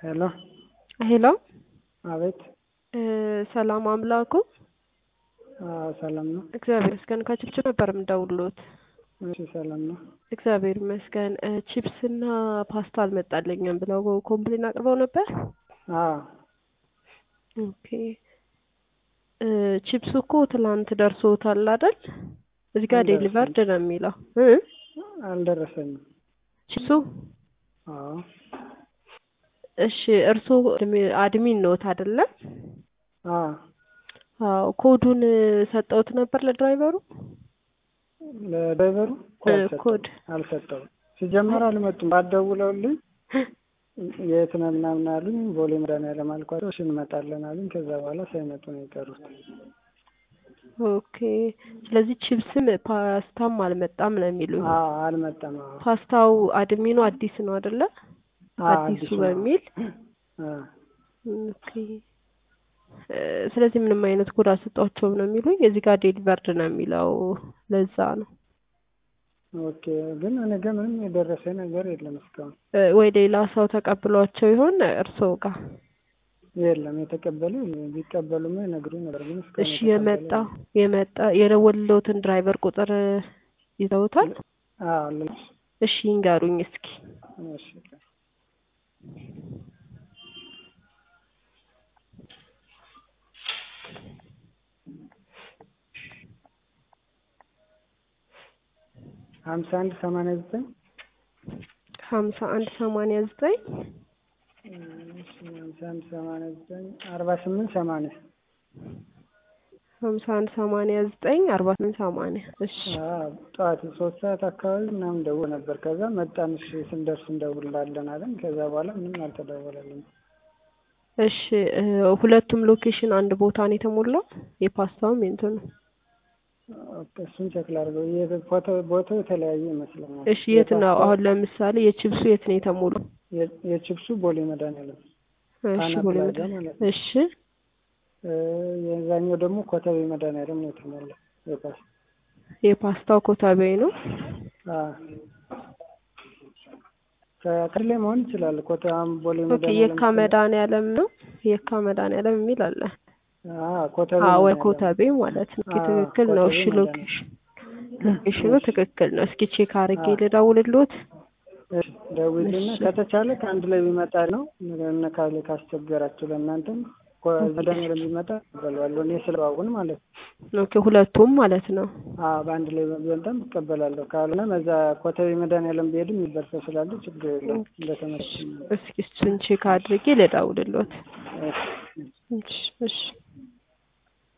ሄሎ ሄሎ አቤት። ሰላም አምላኩ አዎ ሰላም ነው። እግዚአብሔር ይመስገን። ከችፕችፕ ነበር የምደውልዎት። እሺ ሰላም ነው። እግዚአብሔር ይመስገን። ቺፕስ እና ፓስታ አልመጣልኝም ብለው ኮምፕሌን አቅርበው ነበር። አዎ ኦኬ ቺፕሱ እኮ ትላንት ደርሶታል አይደል? እዚህ ጋር አልደረሰም። ዴሊቨርድ ነው የሚለው እ አልደረሰኝም። ቺፕሱ አዎ እሺ፣ እርስዎ አድሚን ኖት አይደለም? አዎ አዎ ኮዱን ሰጠውት ነበር ለድራይቨሩ ለድራይቨሩ እኮ እ አልሰጠውም። ኮድ አልሰጠውም። ሲጀመር አልመጡም። ባትደውለውልኝ የት ነህ ምናምን አሉኝ። ቦሌ መድኃኒዓለም አልኳቸው። እሺ እንመጣለን አሉኝ። ከዛ በኋላ ሳይመጡ ነው የቀሩት። ኦኬ። ስለዚህ ቺፕስም ፓስታም አልመጣም ነው የሚሉኝ። አዎ አልመጣም። አዎ ፓስታው አድሚኑ አዲስ ነው አይደለ? አዎ፣ አዲሱ አዲስ ነው። በሚል አዎ ኦኬ። እ ስለዚህ ምንም አይነት ኮድ አልሰጧቸውም ነው የሚሉኝ። እዚህ ጋር ዴሊቨርድ ነው የሚለው ለዛ ነው ኦኬ። ግን እኔ ጋር ምንም የደረሰ ነገር የለም እስካሁን። እ ወይ ሌላ ሰው ተቀብሏቸው ይሆን እርስዎ ጋር? የለም የተቀበሉ የለም። ቢቀበሉማ ይነግሩኝ ነበር። ግን እስካሁን እሺ የተቀበለ የመጣ የለም። የመጣ የደወለዎትን ድራይቨር ቁጥር ይዘውታል? አዎ ልጅ እሺ ይንገሩኝ እስኪ። እሺ ሀምሳ አንድ ሰማንያ ዘጠኝ ሀምሳ አንድ ሰማንያ ዘጠኝ ሀምሳ አንድ ሰማንያ ዘጠኝ አርባ ስምንት ሰማንያ ሀምሳ አንድ ሰማንያ ዘጠኝ አርባ ስምንት ሰማንያ እሺ አዎ ጠዋት ሶስት ሰዓት አካባቢ ምናምን ደውሎ ነበር። ከዛ መጣን እሺ ስንደርስ እንደውላለን አለን። ከዛ በኋላ ምንም አልተደወለልንም። እሺ እ ሁለቱም ሎኬሽን አንድ ቦታ ነው የተሞላው የፓስታውም የእንትኑ ኦኬ፣ እሱን ቼክ ላድርገው። የት- ፎቶ ቦታው የተለያየ ይመስለኛል። እሺ የት ነው የፓስታው- አሁን ለምሳሌ የቺፕሱ የት ነው የተሞላው የ- የቺፕሱ ቦሌ መድኃኒዓለም እሺ ጣና ቦሌ ፕላዛ መድኃኒዓለም ማለት ነው። እሺ እ የዛኛው ደግሞ ኮተቤ መድኃኒዓለም ነው የተሞላው የፓስ የፓስታው ኮታቤ ነው አዎ ከክልል ላይ መሆን ይችላል። ኮተቤም ቦሌ ኦኬ መድኃኒዓለም የካ መድኃኒዓለም ነው የካ መድኃኒዓለም የሚል አለ አዎ ኮተቤ አዎ ወይ መድኃኒዓለም ኮታቤ ማለት ነው ኦኬ አዎ፣ ትክክል ነው ኮተቤ እሺ መድኃኒዓለም። ሎኬሽን ሎኬሽኑ ትክክል ነው እስኪ ቼክ አድርጌ አዎ። ልደውልልዎት እሺ ደውልና እሺ። ከተቻለ ከአንድ ላይ ቢመጣ ነው እነ ካለ ካስቸገራችሁ ለእናንተም ኮ- መድኃኒዓለም ቢመጣ እቀበለዋለሁ እኔ ስለዋውን ማለት ነው። ኦኬ ሁለቱም ማለት ነው አዎ በአንድ ላይ ቢመጣም እቀበላለሁ። ካልሆነ በዛ ኮተቤ መድኃኒዓለም ቢሄድም የሚደርሰው ስላለ ችግር የለም እንደተመቸኝ ነው። እስኪ እሱን ቼክ አድርጌ ልደውልልዎት እሺ። እሺ እሺ